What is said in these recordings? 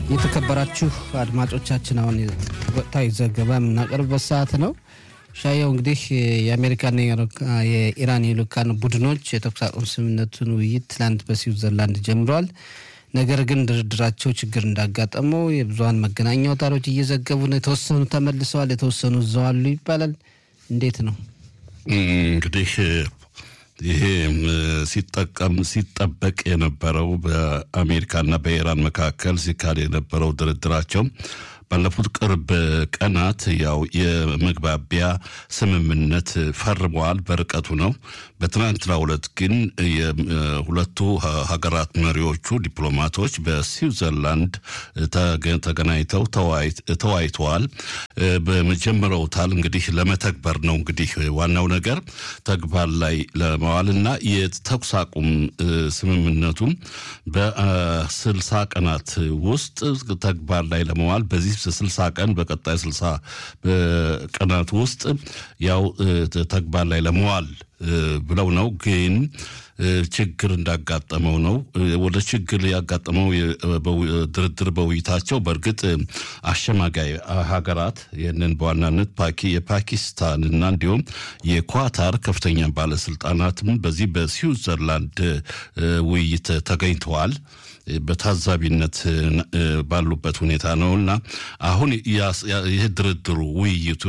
የተከበራችሁ አድማጮቻችን አሁን ወቅታዊ ዘገባ የምናቀርብበት ሰዓት ነው። ሻየው እንግዲህ የአሜሪካና የኢራን የልኡካን ቡድኖች የተኩስ አቁም ስምምነቱን ውይይት ትላንት በስዊዘርላንድ ጀምረዋል። ነገር ግን ድርድራቸው ችግር እንዳጋጠመው የብዙሀን መገናኛ አውታሮች እየዘገቡ ነው። የተወሰኑ ተመልሰዋል፣ የተወሰኑ እዛው አሉ ይባላል። እንዴት ነው እንግዲህ ይሄ ሲጠቀም ሲጠበቅ የነበረው በአሜሪካና በኢራን መካከል ሲካሄድ የነበረው ድርድራቸው ባለፉት ቅርብ ቀናት ያው የመግባቢያ ስምምነት ፈርመዋል። በርቀቱ ነው። በትናንትናው ዕለት ግን የሁለቱ ሀገራት መሪዎቹ ዲፕሎማቶች በስዊዘርላንድ ተገናኝተው ተወያይተዋል። በመጀመሪያው ታል እንግዲህ ለመተግበር ነው እንግዲህ ዋናው ነገር ተግባር ላይ ለመዋልና የተኩስ አቁም ስምምነቱ በስልሳ ቀናት ውስጥ ተግባር ላይ ለመዋል በዚህ ስልሳ ቀን በቀጣይ ስልሳ ቀናት ውስጥ ያው ተግባር ላይ ለመዋል ብለው ነው። ግን ችግር እንዳጋጠመው ነው። ወደ ችግር ያጋጠመው ድርድር በውይይታቸው በእርግጥ አሸማጋይ ሀገራት ይህንን በዋናነት የፓኪስታን እና እንዲሁም የኳታር ከፍተኛ ባለስልጣናትም በዚህ በስዊዘርላንድ ውይይት ተገኝተዋል። በታዛቢነት ባሉበት ሁኔታ ነው እና አሁን ይህ ድርድሩ ውይይቱ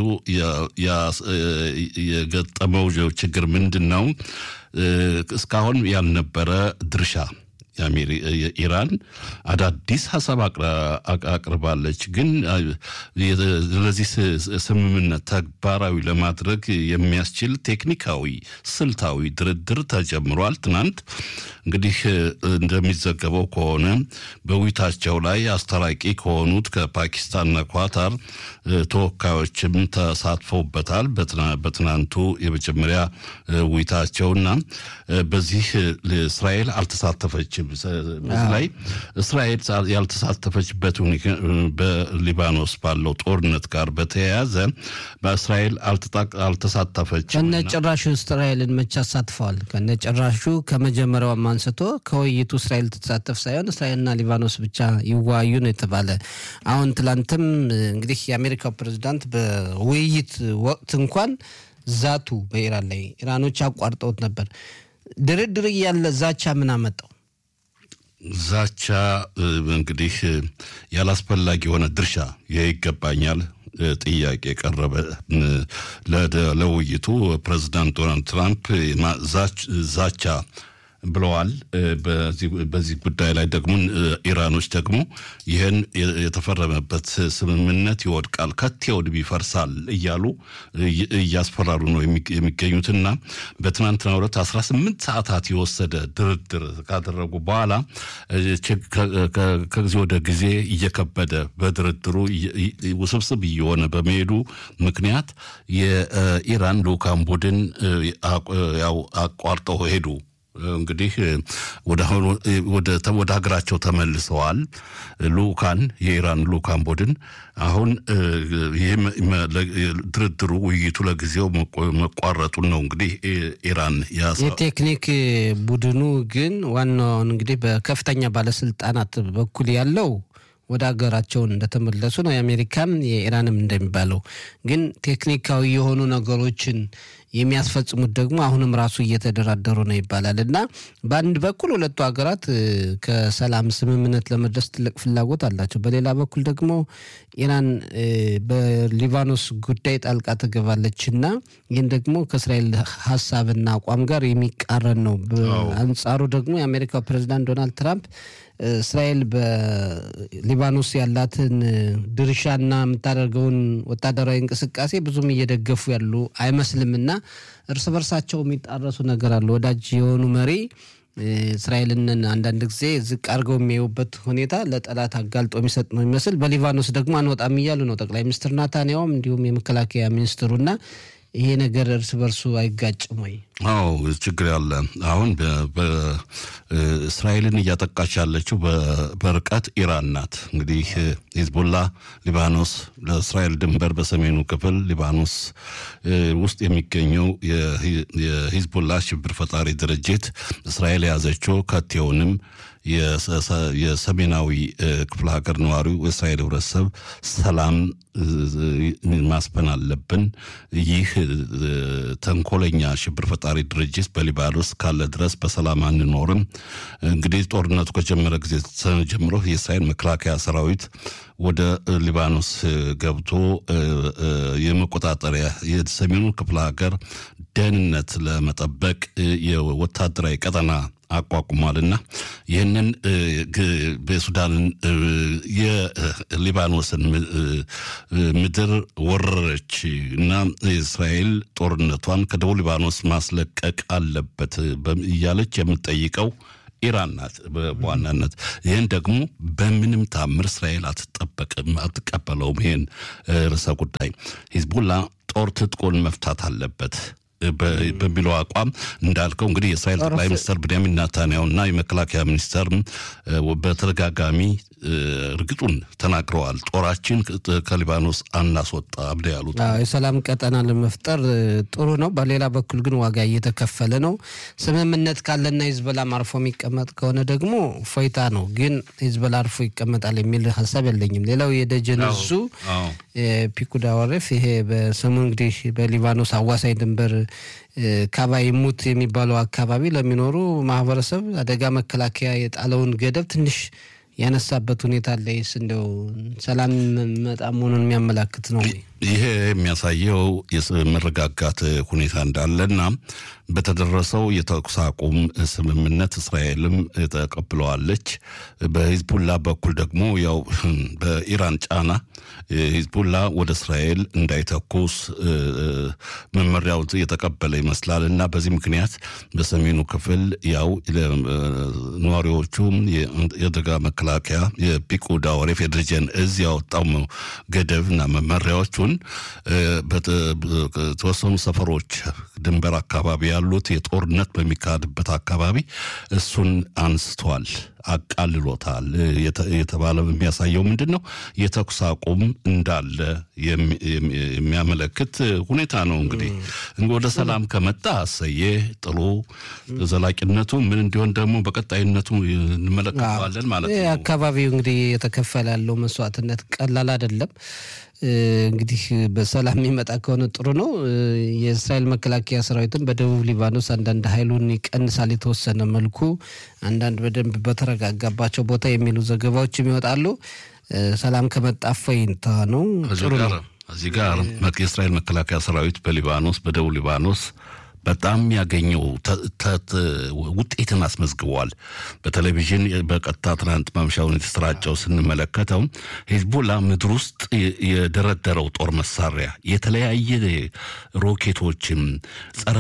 የገጠመው ችግር ምንድን ነው? እስካሁን ያልነበረ ድርሻ ኢራን አዳዲስ ሀሳብ አቅርባለች። ግን ለዚህ ስምምነት ተግባራዊ ለማድረግ የሚያስችል ቴክኒካዊ፣ ስልታዊ ድርድር ተጀምሯል። ትናንት እንግዲህ እንደሚዘገበው ከሆነ በውይይታቸው ላይ አስታራቂ ከሆኑት ከፓኪስታንና ኳታር ተወካዮችም ተሳትፈውበታል። በትናንቱ የመጀመሪያ ውይይታቸውና በዚህ እስራኤል አልተሳተፈችም። በዚህ ላይ እስራኤል ያልተሳተፈችበት በሊባኖስ ባለው ጦርነት ጋር በተያያዘ በእስራኤል አልተሳተፈችም። ከነጭራሹ እስራኤልን መቼ አሳትፈዋል? ከነጭራሹ ከመጀመሪያውም አንስቶ ከውይይቱ እስራኤል ትሳተፍ ሳይሆን እስራኤልና ሊባኖስ ብቻ ይወያዩ ነው የተባለ። አሁን ትላንትም እንግዲህ የአሜሪካው ፕሬዚዳንት በውይይት ወቅት እንኳን ዛቱ በኢራን ላይ ኢራኖች አቋርጠውት ነበር። ድርድር እያለ ዛቻ ምን አመጣው? ዛቻ እንግዲህ ያላስፈላጊ የሆነ ድርሻ ይህ ይገባኛል ጥያቄ ቀረበ ለውይይቱ። ፕሬዚዳንት ዶናልድ ትራምፕ ዛቻ ብለዋል። በዚህ ጉዳይ ላይ ደግሞ ኢራኖች ደግሞ ይህን የተፈረመበት ስምምነት ይወድቃል፣ ከቴውድም ይፈርሳል እያሉ እያስፈራሩ ነው የሚገኙትና በትናንትናው ዕለት 18 ሰዓታት የወሰደ ድርድር ካደረጉ በኋላ ከጊዜ ወደ ጊዜ እየከበደ በድርድሩ ውስብስብ እየሆነ በመሄዱ ምክንያት የኢራን ልኡካን ቡድን ያው አቋርጠው ሄዱ። እንግዲህ ወደ ሀገራቸው ተመልሰዋል። ልኡካን የኢራን ልኡካን ቡድን አሁን ይህም ድርድሩ ውይይቱ ለጊዜው መቋረጡን ነው እንግዲህ ኢራን የቴክኒክ ቡድኑ ግን ዋናውን እንግዲህ በከፍተኛ ባለስልጣናት በኩል ያለው ወደ ሀገራቸውን እንደተመለሱ ነው። የአሜሪካም የኢራንም እንደሚባለው ግን ቴክኒካዊ የሆኑ ነገሮችን የሚያስፈጽሙት ደግሞ አሁንም ራሱ እየተደራደሩ ነው ይባላል እና በአንድ በኩል ሁለቱ ሀገራት ከሰላም ስምምነት ለመድረስ ትልቅ ፍላጎት አላቸው። በሌላ በኩል ደግሞ ኢራን በሊባኖስ ጉዳይ ጣልቃ ትገባለች እና ይህን ደግሞ ከእስራኤል ሀሳብና አቋም ጋር የሚቃረን ነው። በአንጻሩ ደግሞ የአሜሪካው ፕሬዚዳንት ዶናልድ ትራምፕ እስራኤል በሊባኖስ ያላትን ድርሻና የምታደርገውን ወታደራዊ እንቅስቃሴ ብዙም እየደገፉ ያሉ አይመስልምና እርስ በርሳቸው የሚጣረሱ ነገር አለ። ወዳጅ የሆኑ መሪ እስራኤልን አንዳንድ ጊዜ ዝቅ አድርገው የሚያዩበት ሁኔታ ለጠላት አጋልጦ የሚሰጥ ነው የሚመስል። በሊባኖስ ደግሞ አንወጣም እያሉ ነው ጠቅላይ ሚኒስትር ናታንያውም እንዲሁም የመከላከያ ሚኒስትሩና ይሄ ነገር እርስ በርሱ አይጋጭም ወይ? አዎ ችግር ያለ አሁን እስራኤልን እያጠቃች ያለችው በርቀት ኢራን ናት። እንግዲህ ሂዝቡላ ሊባኖስ ለእስራኤል ድንበር በሰሜኑ ክፍል ሊባኖስ ውስጥ የሚገኘው የሂዝቡላ ሽብር ፈጣሪ ድርጅት እስራኤል የያዘችው ከቴውንም የሰሜናዊ ክፍለ ሀገር ነዋሪው የእስራኤል ህብረተሰብ ሰላም ማስፈን አለብን። ይህ ተንኮለኛ ሽብር ፈጣሪ ድርጅት በሊባኖስ ካለ ድረስ በሰላም አንኖርም። እንግዲህ ጦርነቱ ከጀመረ ጊዜ ጀምሮ የእስራኤል መከላከያ ሰራዊት ወደ ሊባኖስ ገብቶ የመቆጣጠሪያ የሰሜኑ ክፍለ ሀገር ደህንነት ለመጠበቅ የወታደራዊ ቀጠና አቋቁሟልና ይህንን በሱዳንን የሊባኖስን ምድር ወረረች እና እስራኤል ጦርነቷን ከደቡብ ሊባኖስ ማስለቀቅ አለበት እያለች የምትጠይቀው ኢራን ናት በዋናነት። ይህን ደግሞ በምንም ታምር እስራኤል አትጠበቅም፣ አትቀበለውም። ይህን ርዕሰ ጉዳይ ሂዝቡላ ጦር ትጥቁን መፍታት አለበት በሚለው አቋም እንዳልከው እንግዲህ የእስራኤል ጠቅላይ ሚኒስትር ብንያሚን ናታንያሁ እና የመከላከያ ሚኒስተር በተደጋጋሚ እርግጡን ተናግረዋል። ጦራችን ከሊባኖስ አናስወጣ ብለ ያሉት የሰላም ቀጠና ለመፍጠር ጥሩ ነው። በሌላ በኩል ግን ዋጋ እየተከፈለ ነው። ስምምነት ካለና ሂዝቦላም አርፎ የሚቀመጥ ከሆነ ደግሞ ፎይታ ነው። ግን ሂዝቦላ አርፎ ይቀመጣል የሚል ሀሳብ የለኝም። ሌላው የደጀን እሱ ፒኩዳ ወረፍ ይሄ በስሙ እንግዲህ በሊባኖስ አዋሳኝ ድንበር ካባይ ሙት የሚባለው አካባቢ ለሚኖሩ ማህበረሰብ አደጋ መከላከያ የጣለውን ገደብ ትንሽ ያነሳበት ሁኔታ አለ። ይስ እንደው ሰላም መጣ መሆኑን የሚያመላክት ነው። ይሄ የሚያሳየው የመረጋጋት ሁኔታ እንዳለና በተደረሰው የተኩስ አቁም ስምምነት እስራኤልም ተቀብለዋለች። በሂዝቡላ በኩል ደግሞ ያው በኢራን ጫና ሂዝቡላ ወደ እስራኤል እንዳይተኩስ መመሪያው የተቀበለ ይመስላል እና በዚህ ምክንያት በሰሜኑ ክፍል ያው ነዋሪዎቹም የአደጋ መከላከያ የፒቁዳ ወሬፍ የድርጀን እዝ ያወጣው ገደብ እና መመሪያዎቹን በተወሰኑ ሰፈሮች ድንበር አካባቢ ያሉት የጦርነት በሚካሄድበት አካባቢ እሱን አንስቷል፣ አቃልሎታል የተባለ የሚያሳየው ምንድን ነው? የተኩስ አቁም እንዳለ የሚያመለክት ሁኔታ ነው። እንግዲህ ወደ ሰላም ከመጣ አሰየ ጥሩ፣ ዘላቂነቱ ምን እንዲሆን ደግሞ በቀጣይነቱ እንመለከተዋለን ማለት ነው። አካባቢው እንግዲህ የተከፈለ ያለው መስዋዕትነት ቀላል አይደለም። እንግዲህ በሰላም የሚመጣ ከሆነ ጥሩ ነው። የእስራኤል መከላከያ ሰራዊትን በደቡብ ሊባኖስ አንዳንድ ኃይሉን ይቀንሳል የተወሰነ መልኩ፣ አንዳንድ በደንብ በተረጋጋባቸው ቦታ የሚሉ ዘገባዎችም ይወጣሉ። ሰላም ከመጣ እፎይታ ነው፣ ጥሩ ነው። እዚህ ጋር የእስራኤል መከላከያ ሰራዊት በሊባኖስ በደቡብ ሊባኖስ በጣም ያገኘው ውጤትን አስመዝግበዋል። በቴሌቪዥን በቀጥታ ትናንት ማምሻውን የተሰራጨው ስንመለከተው ሂዝቦላ ምድር ውስጥ የደረደረው ጦር መሳሪያ የተለያየ ሮኬቶችም፣ ጸረ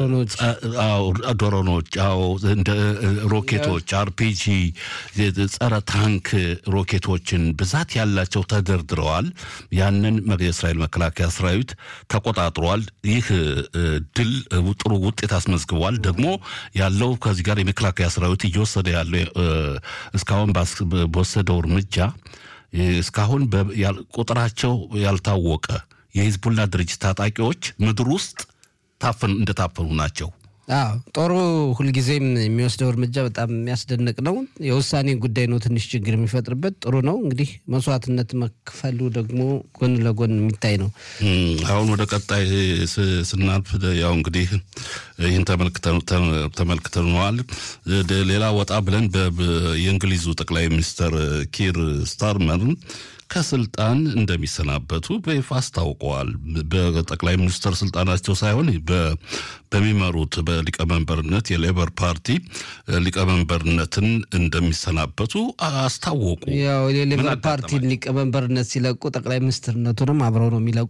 ድሮኖች፣ እንደ ሮኬቶች፣ አርፒጂ፣ ጸረ ታንክ ሮኬቶችን ብዛት ያላቸው ተደርድረዋል። ያንን የእስራኤል መከላከያ ሰራዊት ተቆጣጥሯል። ይህ ድል ጥሩ ውጤት አስመዝግቧል። ደግሞ ያለው ከዚህ ጋር የመከላከያ ሰራዊት እየወሰደ ያለው እስካሁን በወሰደው እርምጃ እስካሁን ቁጥራቸው ያልታወቀ የሂዝቡላ ድርጅት ታጣቂዎች ምድር ውስጥ እንደታፈኑ ናቸው። አዎ ጦሩ ሁልጊዜም የሚወስደው እርምጃ በጣም የሚያስደንቅ ነው። የውሳኔ ጉዳይ ነው ትንሽ ችግር የሚፈጥርበት። ጥሩ ነው እንግዲህ መስዋዕትነት መክፈሉ ደግሞ ጎን ለጎን የሚታይ ነው። አሁን ወደ ቀጣይ ስናልፍ ያው እንግዲህ ይህን ተመልክተነዋል። ሌላ ወጣ ብለን የእንግሊዙ ጠቅላይ ሚኒስትር ኪር ስታርመር ከስልጣን እንደሚሰናበቱ በይፋ አስታውቀዋል። በጠቅላይ ሚኒስትር ስልጣናቸው ሳይሆን በሚመሩት በሊቀመንበርነት የሌበር ፓርቲ ሊቀመንበርነትን እንደሚሰናበቱ አስታወቁ። ያው የሌበር ፓርቲን ሊቀመንበርነት ሲለቁ ጠቅላይ ሚኒስትርነቱንም አብረው ነው የሚለቁ።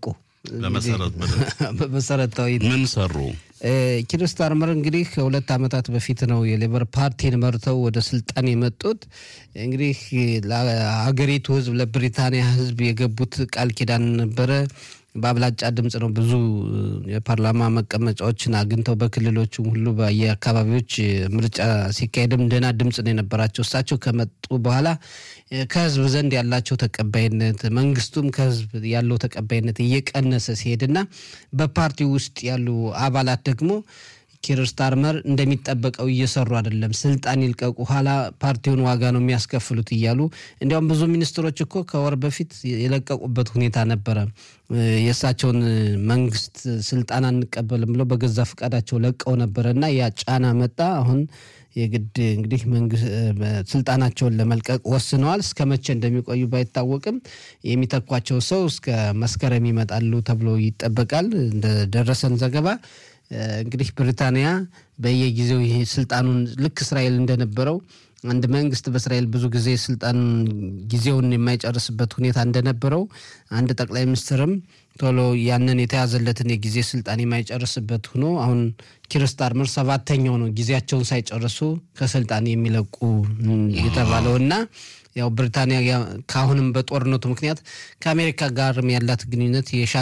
በመሰረታዊ ምን ሰሩ? ኪር ስታርመር እንግዲህ ከሁለት ዓመታት በፊት ነው የሌበር ፓርቲን መርተው ወደ ስልጣን የመጡት። እንግዲህ ለሀገሪቱ ሕዝብ ለብሪታንያ ሕዝብ የገቡት ቃል ኪዳን ነበረ። በአብላጫ ድምፅ ነው ብዙ የፓርላማ መቀመጫዎችን አግኝተው በክልሎቹም ሁሉ በየአካባቢዎች ምርጫ ሲካሄድም ደህና ድምፅ ነው የነበራቸው። እሳቸው ከመጡ በኋላ ከህዝብ ዘንድ ያላቸው ተቀባይነት መንግስቱም ከህዝብ ያለው ተቀባይነት እየቀነሰ ሲሄድና በፓርቲው ውስጥ ያሉ አባላት ደግሞ ኪር ስታርመር እንደሚጠበቀው እየሰሩ አይደለም፣ ስልጣን ይልቀቁ፣ ኋላ ፓርቲውን ዋጋ ነው የሚያስከፍሉት እያሉ እንዲያውም ብዙ ሚኒስትሮች እኮ ከወር በፊት የለቀቁበት ሁኔታ ነበረ። የእሳቸውን መንግስት ስልጣን አንቀበልም ብለው በገዛ ፈቃዳቸው ለቀው ነበረ እና ያ ጫና መጣ። አሁን የግድ እንግዲህ ስልጣናቸውን ለመልቀቅ ወስነዋል። እስከ መቼ እንደሚቆዩ ባይታወቅም የሚተኳቸው ሰው እስከ መስከረም ይመጣሉ ተብሎ ይጠበቃል። እንደደረሰን ዘገባ እንግዲህ ብሪታንያ በየጊዜው ይሄ ስልጣኑን ልክ እስራኤል እንደነበረው አንድ መንግስት በእስራኤል ብዙ ጊዜ ስልጣን ጊዜውን የማይጨርስበት ሁኔታ እንደነበረው አንድ ጠቅላይ ሚኒስትርም ቶሎ ያንን የተያዘለትን የጊዜ ስልጣን የማይጨርስበት ሆኖ አሁን ኪር ስታርመር ሰባተኛው ነው ጊዜያቸውን ሳይጨርሱ ከስልጣን የሚለቁ የተባለው እና ያው ብሪታንያ ከአሁንም በጦርነቱ ምክንያት ከአሜሪካ ጋርም ያላት ግንኙነት